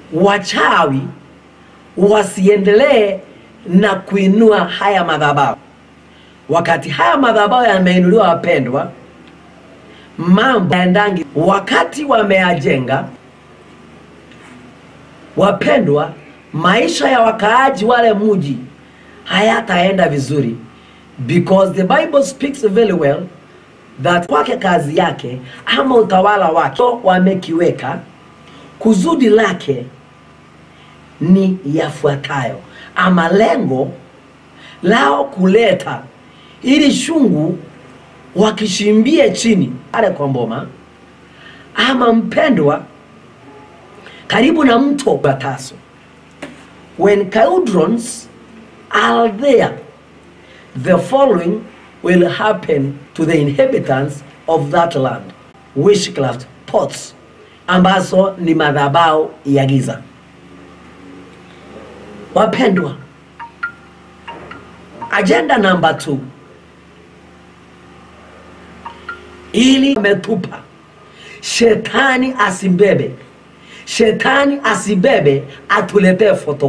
wachawi wasiendelee na kuinua haya madhabahu. Wakati haya madhabahu yameinuliwa, wapendwa, mambo yaendangi. Wakati wameyajenga, wapendwa, maisha ya wakaaji wale mji hayataenda vizuri, because the Bible speaks very well that kwake kazi yake ama utawala wake wamekiweka kusudi lake ni yafuatayo, ama lengo lao kuleta ili shungu wakishimbie chini pale kwa mboma, ama mpendwa, karibu na mto Bataso. When cauldrons are there, the following will happen to the inhabitants of that land: witchcraft pots, ambazo ni madhabahu ya giza. Wapendwa, agenda namba 2 ili ametupa shetani asimbebe, shetani asibebe, atuletee foto